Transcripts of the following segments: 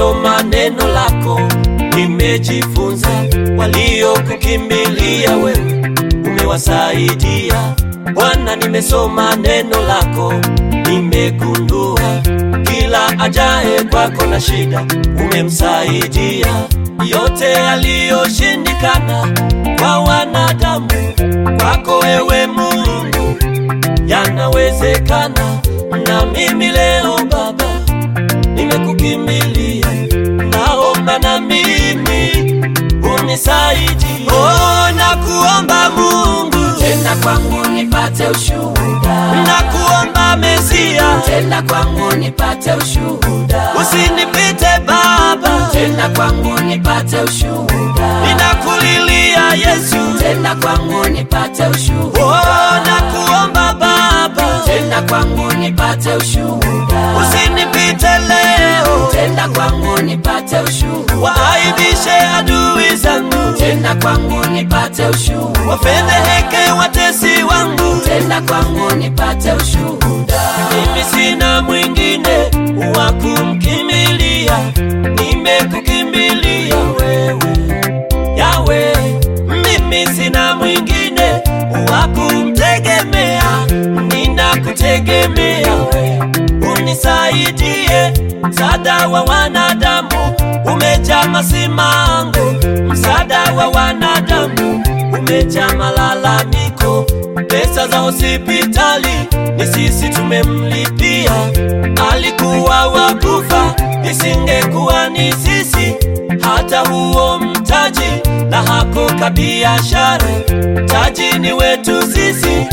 nimesoma neno lako, nimejifunza. Waliokukimbilia wewe umewasaidia Bwana. Nimesoma neno lako, nimegundua kila ajaye kwako na shida umemsaidia. Yote yaliyoshindikana kwa wanadamu, kwako wewe Mungu yanawezekana. Na mimi leo Baba nimekukimbilia, naomba na mimi unisaidie. Oh, nakuomba Mungu, tenda kwangu nipate ushuhuda, nakuomba Mesia, tenda kwangu nipate ushuhuda, usinipite Baba, tenda kwangu nipate ushuhuda, ninakulilia Yesu, tenda kwangu nipate ushuhuda, oh, nakuomba Baba, tenda kwangu nipate ushuhuda, usinipite leo, tenda kwangu nipate ushuhuda, waaibishe adui zangu, tenda kwangu nipate ushuhuda, wafedheheke watesi wangu, tenda kwangu nipate ushuhuda, mimi sina mwingine wa kumkimbilia, nimekukimbilia wewe Yawe, mimi sina mwingine wa kumtegemea, ninakutegemea wewe, unisaidie. Msaada wa wanadamu umejaa masimango, msaada wa wanadamu umejaa malalamiko. Pesa za hospitali ni sisi tumemlipia, alikuwa wakufa, isingekuwa ni sisi. Hata huo mtaji na hako kabiashara, taji ni wetu sisi,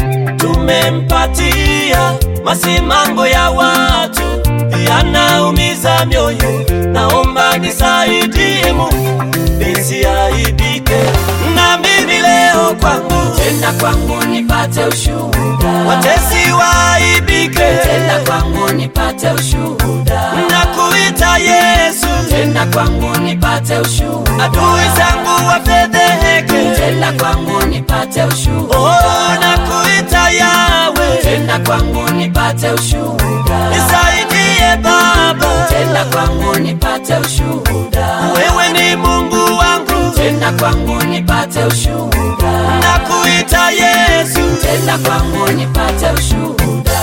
tumempatia. Masimango ya watu yanaumiza mioyo, naomba nisaidie Mungu nisiaibike. Na mimi leo kwangu, tenda kwangu nipate ushuhuda, watesi waaibike, tenda kwangu nipate ushuhuda, nakuita Yesu, tenda kwangu nipate ushuhuda, adui zangu wafedheheke, tenda kwangu nipate ushuhuda, oh, nakuita Yawe, tenda kwangu nipate ushuhuda, nisaidie Baba, tenda kwangu nipate ushuhuda, wewe ni Mungu wangu, tenda kwangu nipate ushuhuda, nakuita Yesu, tenda kwangu nipate ushuhuda.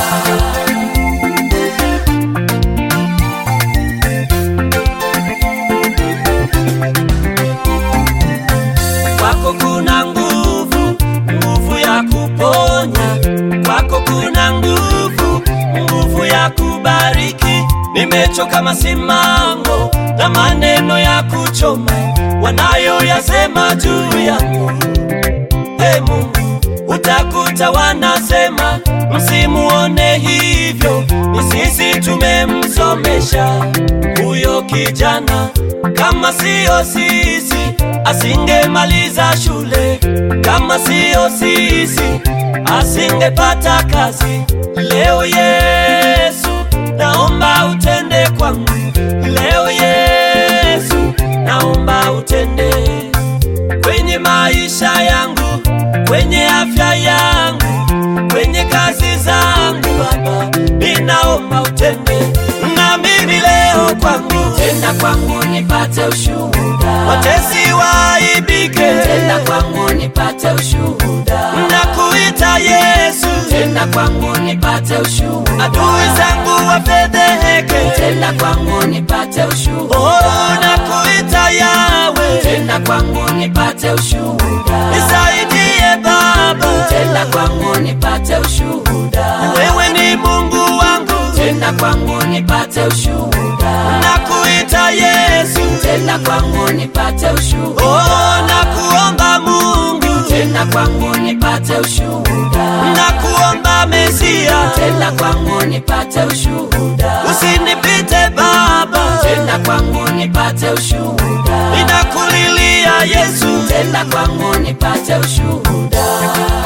kwako kuna nguvu, nguvu ya kuponya, kwako kuna nguvu, nguvu ya kubariki. Nimechoka masimango na maneno ya kuchoma wanayoyasema juu yangu. Ee Mungu, utakuta wanasema msimuone hivyo, ni sisi tumemsomesha huyo kijana. Kama siyo sisi asingemaliza shule, kama siyo sisi asingepata kazi. Leo Yesu, naomba utende kwangu. Leo Yesu, naomba utende kwenye maisha yangu, kwenye afya yangu, kwenye kazi zangu. Baba, ninaomba utende na mimi leo kwangu, Tenda kwangu nipate ushuhuda, watesi waaibike, tenda kwangu nipate ushuhuda, nakuita Yesu, tenda kwangu nipate ushuhuda, adui zangu wafedheheke, tenda kwangu nipate ushuhuda, oh, nakuita Yawe, tenda kwangu nipate ushuhuda, nisaidie Baba, tenda kwangu nipate ushuhuda, wewe ni Mungu wangu, tenda kwangu nipate ushuhuda, nakuita Yesu, tenda kwangu nipate ushuhuda, oh, nakuomba Mungu, tenda kwangu nipate ushuhuda, nakuomba Mesia, tenda kwangu nipate ushuhuda, usinipite Baba, tenda kwangu nipate ushuhuda, ninakulilia Yesu, tenda kwangu nipate ushuhuda.